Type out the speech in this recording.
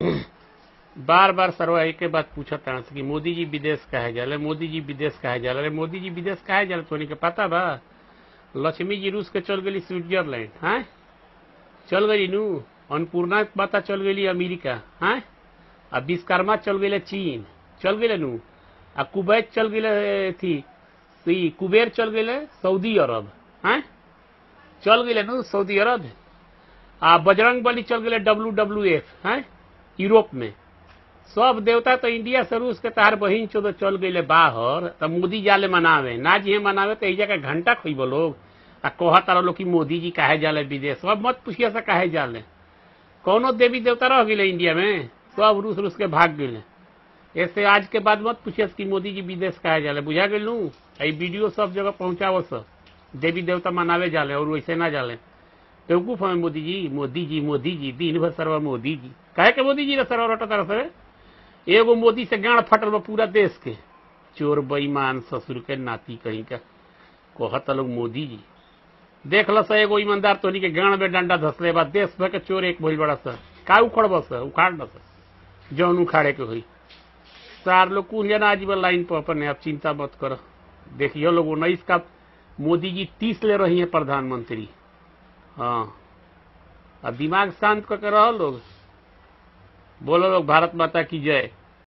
बार बार सरवा एक के बात पूछत तान कि मोदी जी विदेश काहे जाले मोदी जी विदेश काहे जाले अरे मोदी जी विदेश काहे जाले तोनी के पता बा लक्ष्मी जी रूस के चल गेली स्विट्जरलैंड हाँ चल गई नू अन्नपूर्णा के पता चल गेली अमेरिका हाँ आ विश्वकर्मा चल गेले चीन चल गेले नू आ कुवैत चल गेले थी ई कुबेर चल गेले सऊदी अरब हाँ चल गेले नू सऊदी अरब आ बजरंग बली चल गेले डब्ल्यू डब्ल्यू एफ हैं यूरोप में सब देवता तो इंडिया से रूस के तार बहिन चो चल गए बाहर तो मोदी जाले मनावे ना जी मनावे तो एजा के घंटा खोब लोग आ कह तारा लोग कि मोदी जी काहे जाले विदेश सब मत पूछिए से काहे जाले कौनो देवी देवता रह गए इंडिया में सब रूस रूस के भाग गए ऐसे आज के बाद मत पूछिए कि मोदी जी विदेश काहे जाले बुझा गए लू आई वीडियो सब जगह पहुंचाओ सब देवी देवता मनावे जाले और वैसे ना जाले बेवकूफ हमें मोदी जी मोदी जी मोदी जी दिन भर सरवा मोदी जी काहे के मोदी जी रे सरवा रटा तरफ से एगो मोदी से गांड फटल बा पूरा देश के चोर बेईमान ससुर के नाती कहीं का कहत लोग मोदी जी देख ल सा एगो ईमानदार तोनी के गांड में डंडा धसले बा देश भर के चोर एक भइल बड़ा सा का उखड़ बस उखाड़ न सा जौन उखाड़े के हुई चार लोग कुल जना आजीवन लाइन पर अपने आप चिंता मत करो देखियो लोग उन्नीस का मोदी जी तीस ले रही है प्रधानमंत्री हाँ अब दिमाग शांत करके रहो लोग बोलो लोग भारत माता की जय